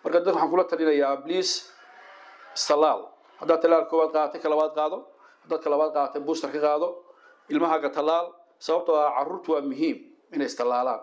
marka dadka waxaan kula talinayaa please istalaal haddaad talaal koowaad qaadatay ka labaad qaado haddaad ka labaad qaadatay booster ka qaado ilmahaaga talaal sababtoo ah carruurtu waa muhiim inay istalaalaan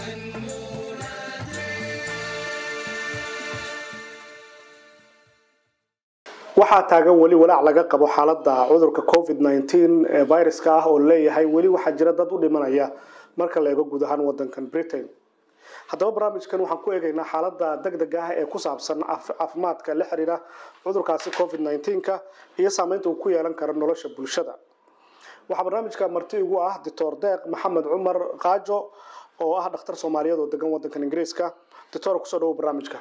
waxaa taagan weli walaac laga qabo xaalada cudurka covid nteen ee viruska ah oo leeyahay weli waxaa jira dad u dhimanaya marka la eego guud ahaan wadankan britain haddaba barnaamijkan waxaan ku eegaynaa xaalada degdega ah ee ku saabsan caafimaadka la xiriira cudurkaasi covid nteenka iyo saameynta uu ku yeelan karo nolosha bulshada waxaa barnaamijka marti igu ah doctor deeq maxamed cumar kaajo oo ah dhakhtar soomaaliyeed oo degan wadankan ingiriiska doctor kusoo dhawo barnaamijka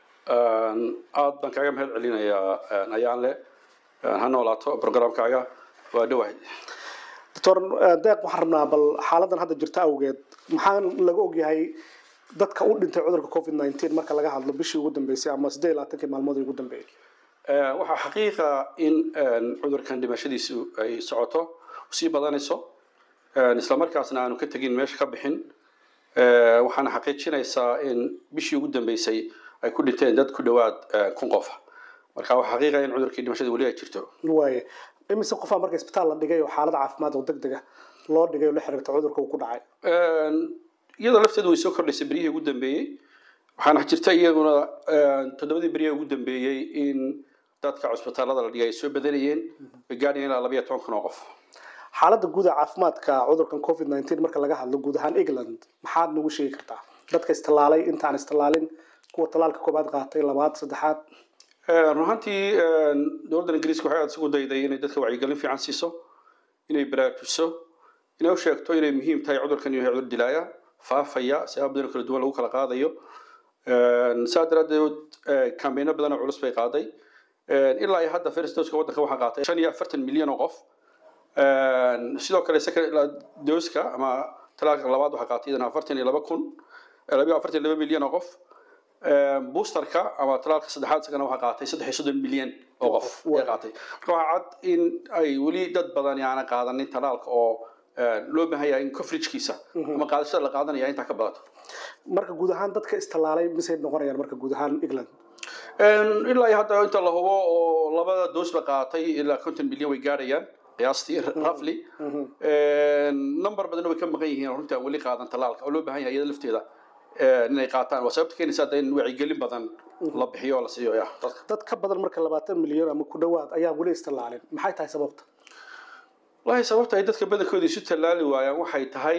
aada baan kaaga mahad celinayaa ayaan le ha noolaato programkaaga waa dhawahay doctor deeq waxaan rabnaa bal xaaladan hadda jirta awgeed maxaa laga ogyahay dadka u dhintay cudurka covid nteen marka laga hadlo bishii ugu dambeysay ama siddeed iyo labaatankii maalmood ugu dambeeyay waxaa xaqiiqa in cudurkan dhimashadiisu ay socoto sii badanayso isla markaasna aanu ka tegin meesha ka bixin waxaana xaqiijinaysaa in bishii ugu dambeysay ay ku dhinteen dad ku dhawaad kun qof marka waxaa xaqiiqa in cudurkii dhimashada weli ay jirto waaye imise qofaa marka isbitaal la dhigay oo xaalad caafimaad oo deg dega loo dhigay oo la xiriirta cudurka uu ku dhacay iyadoo lafteedu way soo kordhaysay beryihii ugu dambeeyey waxaana jirta iyaguna toddobadii beryaha ugu dambeeyey in dadka cusbitaalada la dhigay ay soo badanayeen ay gaadhayeen ilaa labayo toban kun oo qof xaaladda guud ee caafimaadka cudurkan covid nteen marka laga hadlo guud ahaan england maxaad nagu sheegi kartaa dadka istallaalay intaan istallaalin kuwa talaalka koobaad qaatay labaad saddexaad run ahaantii dowladda ingiriiska waxay aada isugu dayday inay dadka wacyigelin fiican siiso inay baraarujiso inay u sheegto inay muhiim tahay cudurkan inuu yahay cudur dilaaya faafaya siyaaba badan oo kala duwan lagu kala qaadayo saa daraaddeed kambayno badan oo culus bay qaaday ilaa iyo hadda first doseka waddanka waxaa qaatay shan iyo afartan milyan oo qof sidoo kale second doska ama talaalka labaad waxaa qaatay iyadana afartan iyo laba kun labiyo afartan iyo laba milyan oo qof boosterka ama talaalka saddexaad isagana waxaa qaatay saddex iyo soddon milyan oo qof ay qaatay marka waxaa cad in ay weli dad badan aanan qaadanin talaalka oo loo baahan yahay in coveragkiisa ama qaadashada la qaadanaya intaa ka badato marka guud ahaan dadka istallaalay misay noqonayaan marka guud ahaan england ilaa iyo hadda inta la hubo oo labada doosba qaatay ilaa konton milyan way gaadhayaan qiyaastii roughly number badanna way ka maqan yihiin runtii aan weli qaadan talaalka oo loo baahan yahay iyada lafteeda inay qaataan waa sababta keenaysa hadda in wacyigelin badan la bixiyo oo la siiyo ya dadka dad ka badan marka labaatan milyan ama ku dhawaad ayaa weli istallaalin maxay tahay sababta wallahi sababta ay dadka badankooda isu tallaali waayaan waxay tahay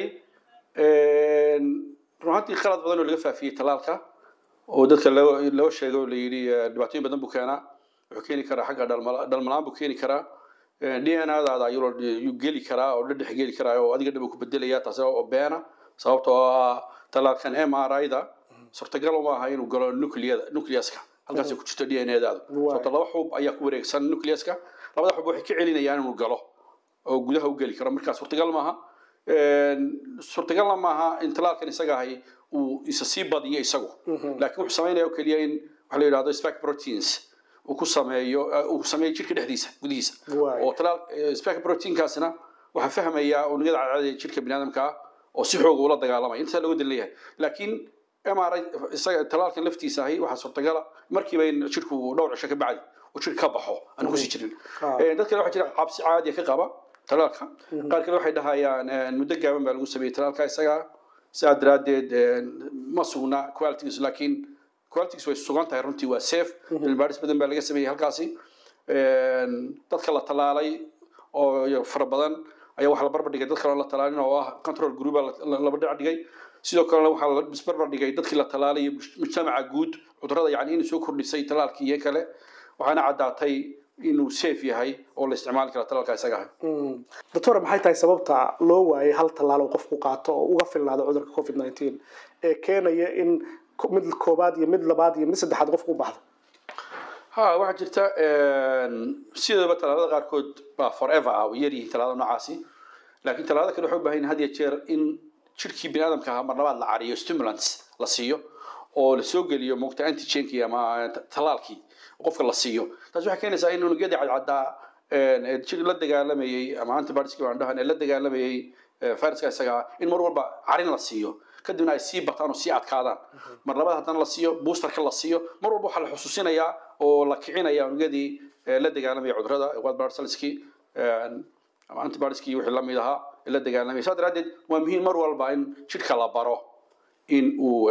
runaantii qalad badan oo laga faafiyey talaalka oo dadka loo loo sheegay oo la yidhi dhibaatooyin badan buu keenaa wuxuu keeni karaa xagga dhalmalaan buu keeni karaa d n adaada ayuu geli karaa oo dhadhex geli karaa oo adiga dhaba ku bedelaya taasi oo beena sababtoo ah talaalkan m r i-da suurtagal uma aha inuu galo nucleada nucleaska halkaas ku jirto d n adaadu sababto laba xub ayaa ku wareegsan nucleaska labada xub waxay ka celinayaan inuu galo oo gudaha u geli karo markaa suurtagal maaha suurtagalna maaha in talaalkan isaga ahay uu isa sii badiyo isagu laakiin wuxuu samaynaya oo keliya in waxa la yidhahdo spike proteins uu ku sameeyo uu sameeyo jirka dhexdiisa gudihiisa oo talaal spike proteinkaasina waxaa fahmaya unugyada cadcad ee jirka biniaadamka ah oo si xooga ula dagaalamaya intasaa looga dan leeyahay laakiin m r isaga talaalkan laftiisa ahi waxaa suurtagala markiiba in jirku dhowr cisho ka bacdi uu jirka ka baxo aan kusii jirin dad kale waxaa jira cabsi caadiya ka qaba talaalka qaar kale waxay dhahayaan muddo gaaban baa lagu sameeyey talaalka isaga sidaa daraaddeed ma sugna qualities laakiin qualities way sugan tahay runtii waa safe cilmibaaris badan baa laga sameeyey halkaasi dadka la talaalay oo fara badan ayaa waxaa la barbar dhigay dad kaloo la talaalin oo ah control groupa laba dhinac dhigay sidoo kalena waxaa la isbarbar dhigay dadkii la talaalay iyo mujtamaca guud cudurada yani inay soo kordhisay talaalkii iyo kale waxaana caddaatay inuu safe yahay oo la isticmaali kara talaalka isaga ahay doctor maxay tahay sababta loo waayay hal tallaal oo qofku qaato oo uga filnaado cudurka covid nteen ee keenaya in mid koobaad iyo mid labaad iyo mid saddexaad qofku u baxdo ha waxaa jirta sideedaba talaalada qaarkood baa forever ah way yaryihiin talaalada noocaasi laakiin talaalada kale waxay u baahan yihin had iyo jeer in jirkii biniaadamka ahaa mar labaad la cariyo stimulants la siiyo oo la soo geliyo moogta antigenkii ama talaalkii qofka la siiyo taas waxay keenaysaa in unugyadii cadcaddaa jir la dagaalamayey ama antibioticski baan dhahan ee la dagaalamayey viruska isaga in mar walba carin la siiyo kadibna ay sii bataan oo sii adkaadaan mar labaad haddana la siiyo boosterka la siiyo mar walba waxaa la xusuusinayaa oo la kicinaya unugyadii la dagaalamaya cudurrada white blood cellskii ama antibodieskii wixii la mid ahaa la dagaalamaya saa daraaddeed waa muhiim mar walba in jidhka la baro in uu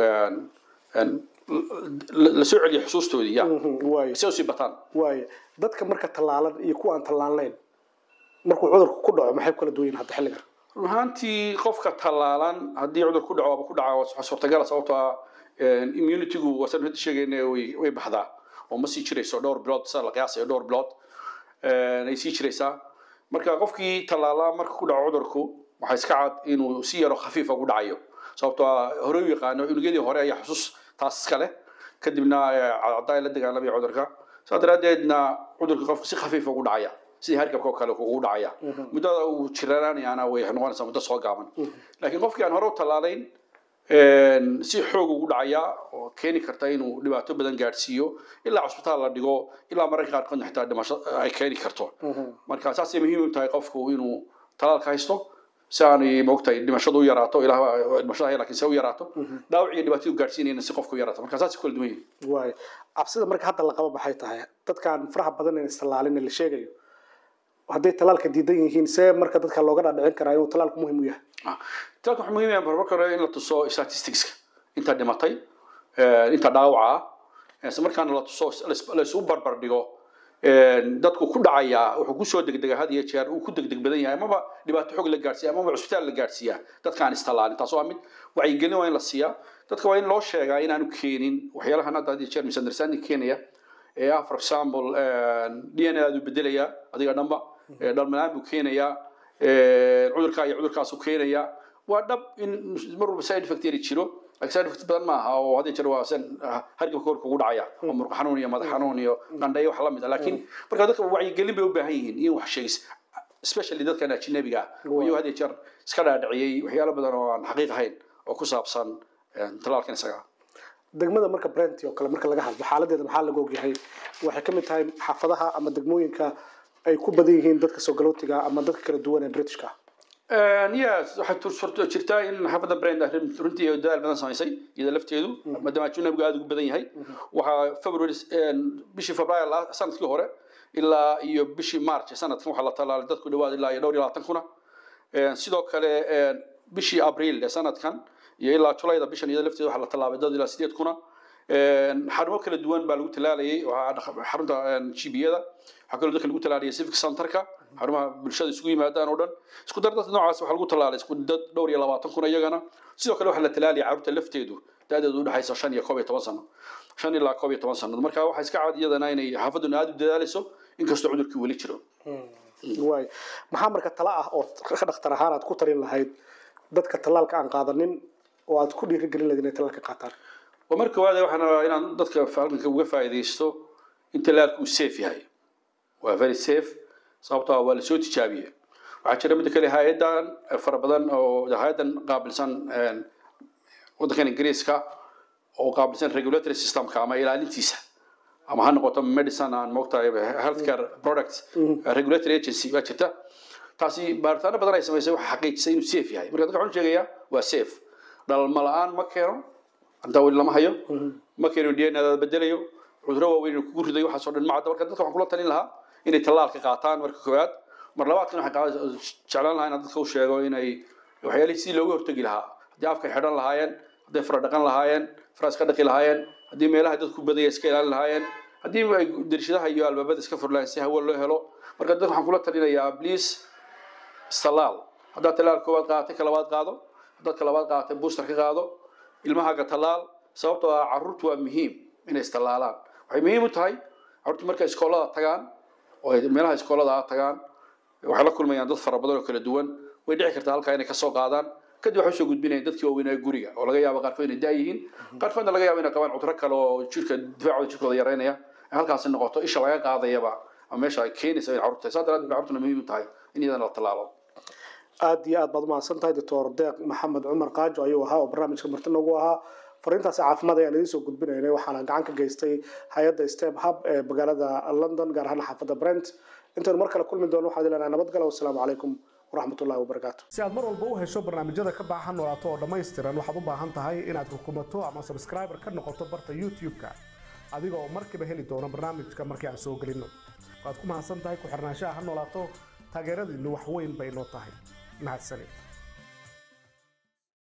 la soo celiyo xusuustoodii ya waay si ay usii bataan waay dadka marka tallaalan iyo kuwa aan tallaalnayn markuu cudurku ku dhaco maxay ku kala duwan yihiin hadda xilligan run ahaantii qofka tallaalan haddii cudur ku dhaco aba ku dhaca waa suurtagala sababtoo ah immunitygu wasan hadda sheegayna way way baxdaa oo ma sii jirayso dhowr bilood sida la qiyaasayo dhowr bilood ay sii jiraysaa marka qofkii tallaalaa marka ku dhaco cudurku waxaa iska cad inuu si yaro khafiifa ku dhacayo sababtoo ah hore u yaqaano unugyadii hore ayaa xusuus taas iska leh kadibna caddaa la dagaalamaya cudurka saa daraaddeedna cudurka qofka si khafiifa ugu dhacaya sidii hargabka oo kale ugu dhacaya muddada uu jiranaanayaana way noqonaysaa muddo soo gaaban laakiin qofkii aan hore u tallaalayn si xoog ugu dhacaya oo keeni karta inuu dhibaato badan gaadhsiiyo ilaa cusbitaal la dhigo ilaa mararka qaarkoodna xitaa dhimasho ay keeni karto marka saasay muhiim u tahay qofku inuu talaalka haysto si aanay moogtahay dhimashadu u yaraato ilaa dhimashada hay laakiin se u yaraato dhaawac iyo dhibaatadu gaadhsiinayna si qofku u yaraato marka saasay kala duwan yihiin waay cabsida marka hadda la qabo maxay tahay dadkaan faraha badan ee istallaalin la sheegayo hadday talaalka diidan yihiin see marka dadka looga dhaadhicin karaa inuu talaalku muhiim u yahay talaalka wuxuu muhiim yahay marka hore in la tuso statisticska inta dhimatay inta dhaawaca ah isla markaana la tuso la isu barbar dhigo dadku ku dhacaya wuxuu kusoo degdega had iyo jeer uu ku degdeg badan yahay amaba dhibaato xoog la gaadhsiiya amaba cusbitaal la gaadhsiiyaa dadkaan istallaalin taas waa mid wacyigelin waa in la siiyaa dadka waa in loo sheegaa inaanu keenin waxyaalahan hadda had iyo jeer misunderstanding keenaya ee ah for example d n a du bedelaya adiga dhanba dhalmalaan buu keenayaa cudurkaa iyo cudurkaasuu keenayaa waa dhab in mar walba side effect yari jiro laakiin side effect badan maaha oo had iyo jeer waa san hargabka hor kugu dhacaya oo muruq xanuun iyo madax xanuun iyo qandhayo wax la mid ah laakiin marka dadka wacyigelin bay u baahan yihiin in wax sheegis especially dadkan ajnabiga ah oo iyagu had iyo jeer iska dhaadhiciyey waxyaalo badan oo aan xaqiiq ahayn oo ku saabsan talaalkan isaga degmada marka brent oo kale marka laga hadlo xaaladeeda maxaa laga ogyahay waxay ka mid tahay xaafadaha ama degmooyinka ay ku badan yihiin dadka soo galootiga ama dadka kala duwan ee britishka yes waxay jirtaa in xaafadda brand runtii dadaal badan samaysay iyada lafteedu maadaama ajnabigu aada ugu badan yahay waxaa february bishii february sanadkii hore ilaa iyo bishii march sanadkan waxaa la talaalay dadku dhawaad ilaa iyo dhowr iyo labaatan kuna sidoo kale bishii abriil ee sanadkan iyo ilaa julayda bishan iyada lafteeda waxaa la tallaabay dad ilaa sideed kuna xarumo kala duwan baa lagu talaalayay xarunta gbiyada waxaa kaloo dadka lagu talaalayay civic centerka xarumaha bulshada isugu yimaadaan oo dhan isku dar dadka noocaas waxaa lagu talaalay isku dad dhowr iyo labaatan kun iyagana sidoo kale waxaa la talaalayay carruurta lafteedu da-deedu udhexaysa shan iyo koob iyo toban sano shan ilaa koob iyo toban sanad marka waxaa iska cad iyadana inay xaafaduna aada u dadaalayso inkastoo cudurkii weli jiro waay maxaa marka tala ah oo dhakhtar ahaan aad ku tarin lahayd dadka tallaalka aan qaadanin oo aad ku dhiirigelin lahayd inay tallaalka qaataan waa marka waade waxaan rabaa inaan dadka halkanka uga faa'iidaysto in tallaalku uu safe yahay waa very safe sababtoo ah waa lasoo tijaabiyey waxaa jira midda kale hay-adan fara badan oo hay-adan qaabilsan waddankan ingiriiska oo qaabilsan regulatory systemka ama ilaalintiisa ama ha noqoto medicine aan moogtahay healthcare products regulatory agency baa jirta taasi baaritaano badan ay samaysay waxaa xaqiijisay inuu safe yahay marka dadka waxaan sheegayaa waa safe dhalma la-aan ma keeno antaa weli lama hayo ma keeno d n a bedelayo cuduro waaweyn inuu kugu ridayo waxaasoo dhan macadda marka dadka waxaan kula talin lahaa inay tallaalka qaataan marka koowaad mar labaadkan waxaan jeclaan lahaa inaan dadka u sheego inay waxyaalihii sidii looga hortegi lahaa haddii afka xidhan lahaayeen hadday fara dhaqan lahaayeen fara iska dhaqi lahaayeen haddii meelaha dadku badaya iska ilaalin lahaayeen haddii ay dirshadaha iyo albaabada iska fur lahayen si hawo loo helo marka dadka waxaan kula talinayaa please istallaal haddaad tallaal koowaad qaadatay ka labaad qaado haddaad ka labaad qaadatay booster ka qaado ilmahaaga tallaal sababtoo ah carruurtu waa muhiim inay istallaalaan waxay muhiim u tahay carruurtu markay iskoolada tagaan oo ay meelaha iskoolada ah tagaan waxay la kulmayaan dad fara badan oo kala duwan way dhici kartaa halkaa inay kasoo qaadaan kadib waxay usoo gudbinayaan dadkii waaweynaa guriga oo laga yaabo qaarkood inay daayihiin qaarkoodna laga yaabo inay qabaan cuduro kale oo jirka difaacooda jirkooda yareynaya halkaasi noqoto isha laga qaadayaba ama meesha ay keenaysa in carruurta saa daraaddeed bay carruurtuna muhiim u tahay in iyadana la tallaalo aada iyo aad baad umahadsan tahay doctor deeq maxamed cumar qaajo ayuu ahaa oo barnaamijka marti noogu ahaa fariintaasi caafimaad ayaan idiin soo gudbinaynay waxaana gacan ka geystay hay-adda step hub ee magaalada london gaar ahaan xaafadda brent intaynu mar kale kulmi doono waxaan ileenahay nabadgalo wasalaamu calaykum waraxmatullahi wabarakaatu si aad mar walba u hesho barnaamijyada ka baahan noolaato oo dhammaystiran waxaad u baahan tahay inaad rukumato ama subscriber ka noqoto barta youtube-ka adiga oo markiiba heli doona barnaamijka markii aan soo gelinno waad ku mahadsan tahay ku xirnaanshaha ha noolaato taageeradiinnu wax weyn bay noo tahay mahadsanid